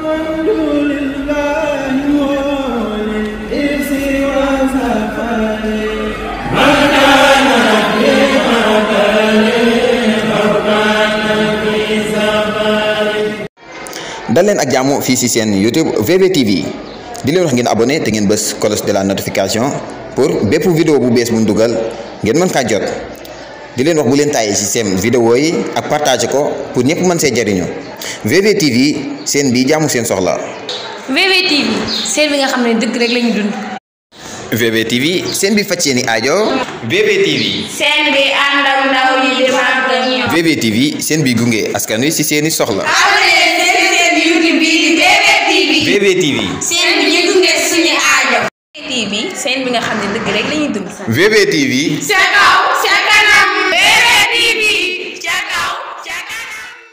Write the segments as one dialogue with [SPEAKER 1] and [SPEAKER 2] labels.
[SPEAKER 1] dal leen ak jàmm fii ci seen YouTube VBTV di leen wax ngeen abonné te ngeen bës cloche de la notification pour bépp vidéo bu bees bu ñu dugal ngeen mën kaa jot di leen wax bu leen tàyyee ci seen vidéo yi ak partage ko pour ñëpp mën see jariñu VBTV seen bii jaamu seen soxla.
[SPEAKER 2] VBTV seen bi nga xam ne dëgg rek lañu dund.
[SPEAKER 1] VBTV seen bi faj seeni aajo. VBTV.
[SPEAKER 2] seen bi ànd ak ndaw yi di màgg ak ñoom.
[SPEAKER 1] VBTV seen bi gunge askan wi ci seeni soxla.
[SPEAKER 2] abonné leen seen seen YouTube bii di VBTV.
[SPEAKER 1] VBTV.
[SPEAKER 2] seen bi ñu gunge suñu aajo. VBTV seen bi nga xam ne dëgg rek lañuy dund.
[SPEAKER 1] VBTV.
[SPEAKER 2] ca kaw ca kanam. VBTV ca kaw ca kanam.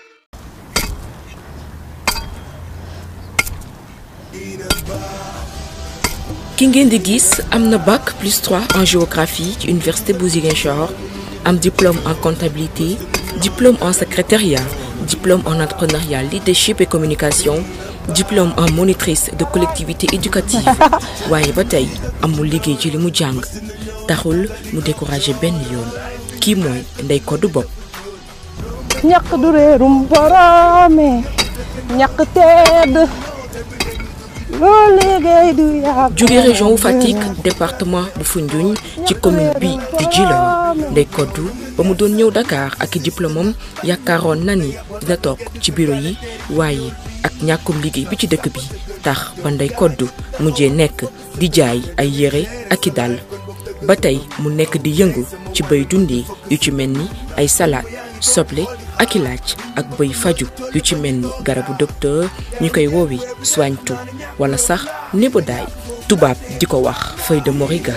[SPEAKER 3] ki ngeen di gis am na bac plus 3 en géographie ci université bu Ziguinchor am diplôme en comptabilité diplôme en secrétariat diplôme en entrepreneuriat leadership et communication diplôme en monitrice de collectivité éducative waaye ba tey amul liggéey ci li mu jàng taxul mu découragé benn yoon kii mooy Ndeye Codou Bopp
[SPEAKER 4] ñàkk du réerum boroome ñàkk tedd loo liggéey du yàgg
[SPEAKER 3] jóge région wu Fatick département bu Foundiougne ci commune bi di Djilor Ndeye Codou ba mu doon ñëw Dakar ak i diplôme am yaakaaroon na ni dina toog ci bureau yi waaye ak ñàkkum liggéey bi ci dëkk bi tax ba Ndeye Codou mujjee nekk di jaay ay yére ak i dàll ba tey mu nekk di yëngu ci bay dundee yu ci mel ni ay salade soble ak i laaj ak bëy faju yu ci mel ni garabu docteur ñu koy woowi soigne tout wala sax nébodaay tubaab di ko wax feuille de moriga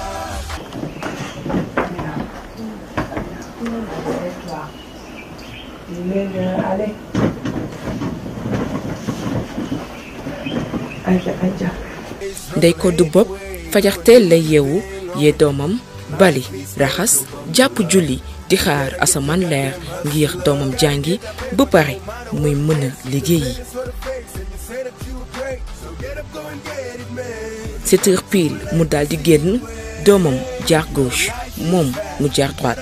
[SPEAKER 3] Ndeye Codou Bopp fajarteel lay yeewu yee doomam bali raxas jàpp julli di xaar asamaan leer ngir doomam jàngi ba pare muy mën a liggéeyi. sept heures pile mu daal di génn doomam jaar gauche moom mu jaar droite.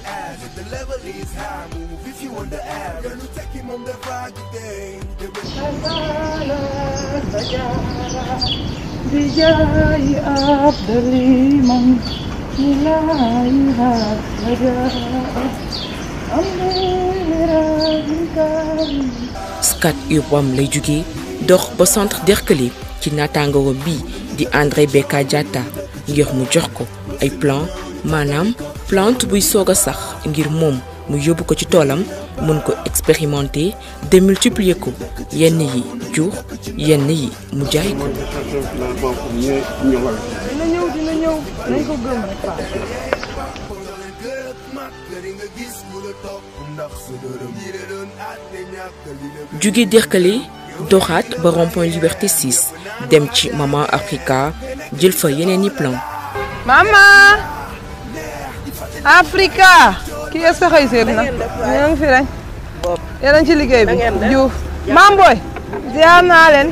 [SPEAKER 4] di jaay abdali man ilaahi raja
[SPEAKER 3] Scat Urbam lay jóge dox ba centre Derklé ci naataangoo bii di André Beka Diatta ngir mu jox ko ay plan maanaam plante buy soog a sax ngir moom mu yóbbu ko ci toolam mën ko expérimenter démultiplier ko yenn yi jur yenn yi mu jaay ko.
[SPEAKER 4] dina ñëw dina ñëw nañ ko gëm rek
[SPEAKER 3] jóge Derklé doxaat ba rond-point Liberté 6 dem ci Mama Africa jël fa yeneen i plan
[SPEAKER 4] mama Africa kii est sa xëy seet na ñoo ngi fi rek yéen a ngi ci liggéey bi Diouf maam booy ziar naa leen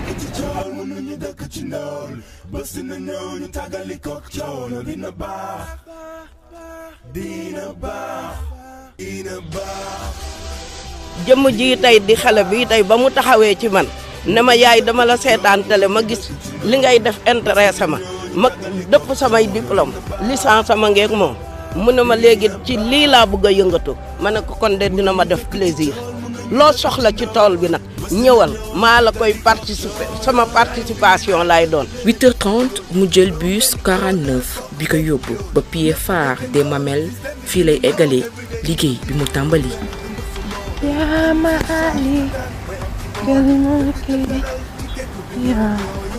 [SPEAKER 5] jëmm ji tey di xale bi tey ba mu taxawee ci man ne ma yaay dama la seetaan télé ma gis li ngay def intéressé ma ma dëpp samay diplôme licence sama ngeeg moom mu ne ma léegi ci lii laa bëgg a yëngatu ma ne ko kon de dina ma def plaisir loo soxla ci tool bi nag ñëwal maa la koy participer sama participation lay doon
[SPEAKER 3] 8h30 mu jël bus 49 bi ko yóbbu ba pied phare des Mamelles fii lay eggalee liggéey bi mu tàmbali.
[SPEAKER 4] yaa ma ali gëli ma kii yaa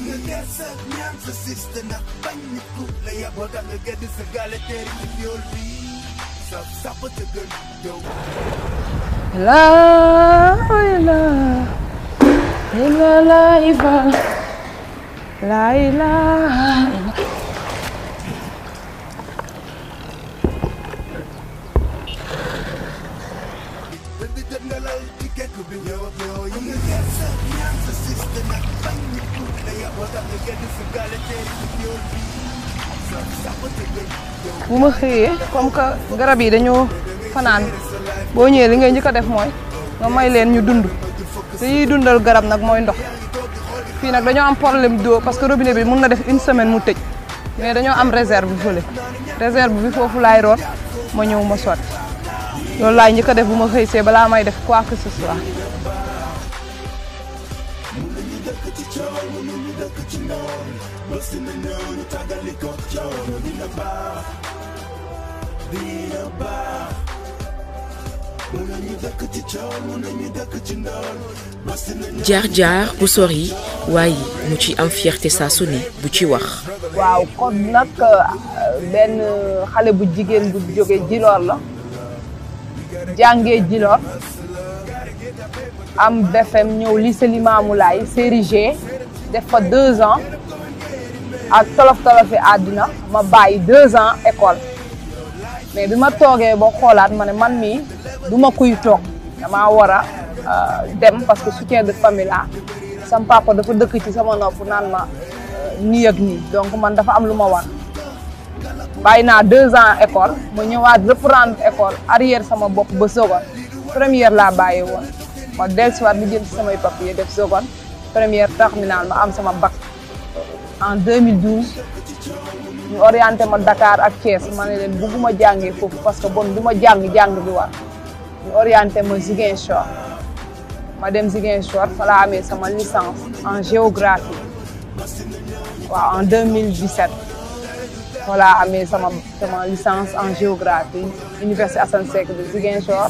[SPEAKER 4] la la la la iva la la
[SPEAKER 6] Baby, jot nga lal ci kekk bi ñëw ak yow yi nga gëstu ñaan sa système
[SPEAKER 4] bu ma xëyee comme que garab yi dañoo fanaan boo ñëwee li ngay njëkk a def mooy nga may leen ñu dund te yiy dundal garab nag mooy ndox fii nag dañoo am problème d'eau parce que robinet bi mun na def une semaine mu tëj mais dañoo am réserve bi fële réserve bi foofu laay root ma ñëw ma sotti loolu laay njëkk a def bu ma xëy see balaa may def quoi que ce soit.
[SPEAKER 3] jaar-jaar bu sori waaye mu ci am fierté saa su ne bu ci wax.
[SPEAKER 4] waaw kon nag benn xale bu jigéen bu jóge Djilor la jàngee Djilor am BFM ñëw lycée Limamoulaye série G def fa deux ans ak tolof tolofi àddina ma bàyyi deux ans école mais bi ma toogee ba xoolaat ma ne man mii du ma kuy toog damaa war a dem parce que soutien de famille la sam papa dafa dëkk ci sama nopp naan ma nii ak nii donc man dafa am lu ma war bàyyi naa deux ans école ma ñëwaat reprendre école arrière sama bopp ba seconde première laa bàyyi woon ma dellusiwaat li jël ci samay papier def seconde première terminale ma am sama bac en 2012 ñu orienté ma Dakar ak Thiès ma ne leen bugguma jàngee foofu parce que bon du ma jàng jàng bi war ñu orienté ma Ziguinchor ma dem Ziguinchor fa laa amee sama licence en géographie waaw en 2017 fa laa amee sama sama licence en géographie Université Assane Seck de Ziguinchor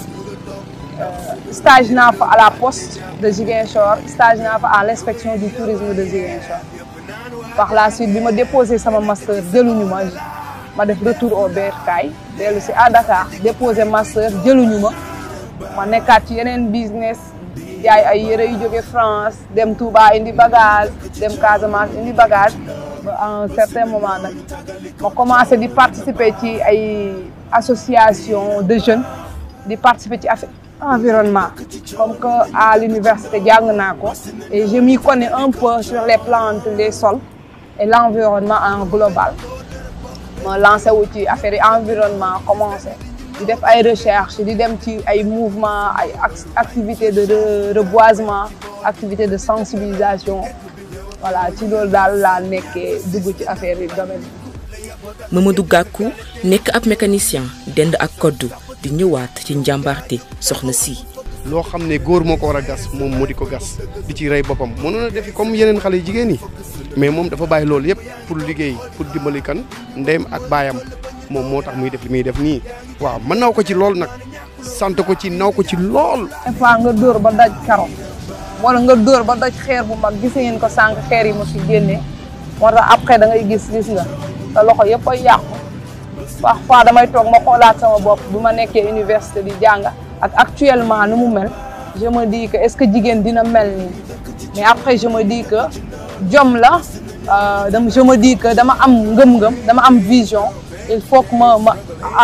[SPEAKER 4] stage naa fa à la poste de Ziguinchor stage naa fa à l'inspection du tourisme de Ziguinchor par la suite bi ma déposé sama master jëluñu ma ma def retour au bercail dellu si à Dakar déposé master jëluñu ma ma nekkaat ci yeneen business jaay ay yëre yu jóge France dem Touba indi bagage dem Casamance indi bagage ba à un certain moment nag ma commencé di participer ci ay association de jeunes di participer ci affaire environnement comme que à l'université jàng naa ko et je m'y connais un peu sur les plantes les sols et l'environnement en global ma lancé wu ci affaire yi environnement commencé di def ay recherche di dem ci ay mouvement ay activité de reboisement activité de sensibilisation voilà ci loolu daal laa nekkee dugg ci affaire yi domaine
[SPEAKER 3] Mamadou Gakou nekk ab mécanicien dend ak koddu di ñëwaat ci njàmbaarte soxna si.
[SPEAKER 6] loo xam ne góor moo ko war a gas moom mu di ko gas di ci rey boppam mënoon a defi comme yeneen xale yu jigéen yi mais moom dafa bàyyi loolu yëpp pour liggéey pour dimbali kan ndeyam ak baayam moom moo tax muy def li muy def nii. waaw mën naw ko ci lool nag sant ko ci naw ko ci lool.
[SPEAKER 4] des fois nga dóor ba daj karo wala nga dóor ba daj xeer bu mag gis ngeen ko sànq xeer yi ma fi génnee moo tax après da ngay gis gis nga sa loxo yëpp ay yàqu parfois damay toog ma xoolaat sama bopp bu ma nekkee université di jàng ak actuellement nu mu mel je me dis que est-ce que jigéen dina mel nii mais après je me dis que jom la dama je me dis que dama am ngëm-ngëm dama am vision il faut que ma ma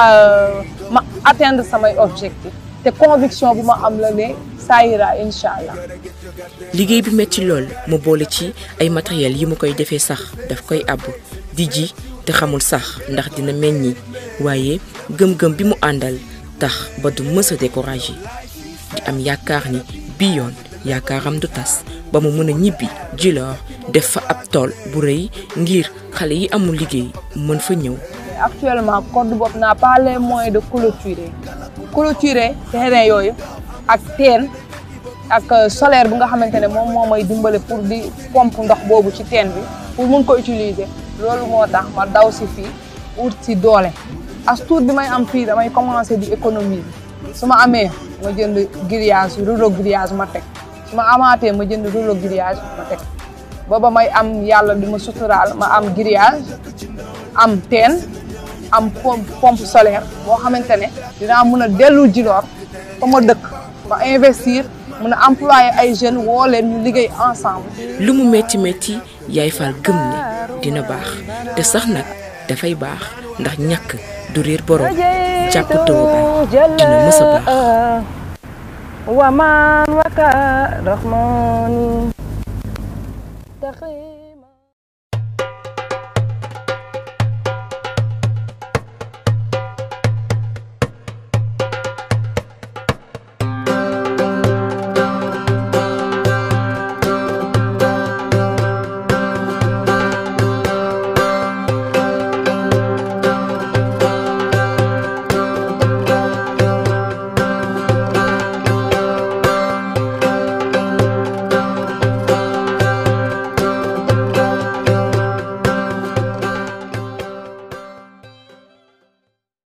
[SPEAKER 4] ma atteindre samay objectif te conviction bu ma am la ne ça ira incha allah.
[SPEAKER 3] liggéey bi metti lool mu boole ci ay matériel yi mu koy defee sax daf koy àbb di ji te xamul sax ndax dina meññi waaye gëm-gëm bi mu àndal tax ba du mës a découragé di am yaakaar ni bii yoon yaakaaram du tas ba mu mën a ñibbi Djilor def fa ab tool bu rëy ngir xale yi amul liggéey mën fa ñëw.
[SPEAKER 4] actuellement code boobu n'a pas les moyens de clôturer clôturer terrain yooyu ak teen ak solaire bu nga xamante ne moom moo may dimbale pour di pompe ndox boobu ci teen bi pour mun ko utiliser loolu moo tax ma daw si fii ut si doole as tuut bi may am fii damay commencer di économiser su ma amee ma jënd grillage rouleau grillage ma teg su ma amaatee ma jënd rouleau grillage ma teg booba may am yàlla di ma suturaal ma am grillage am teen am pompe pompe solaire boo xamante ne dinaa mun a dellu Djilor fa ma dëkk ma investir mun a employer ay jeunes woo leen ñu liggéey ensemble.
[SPEAKER 3] lu mu metti metti yaay faal gëm ne dina baax te sax nag dafay baax ndax ñàkk du réer borom jàpp taw dina mës a baax.
[SPEAKER 4] waman waka rahmani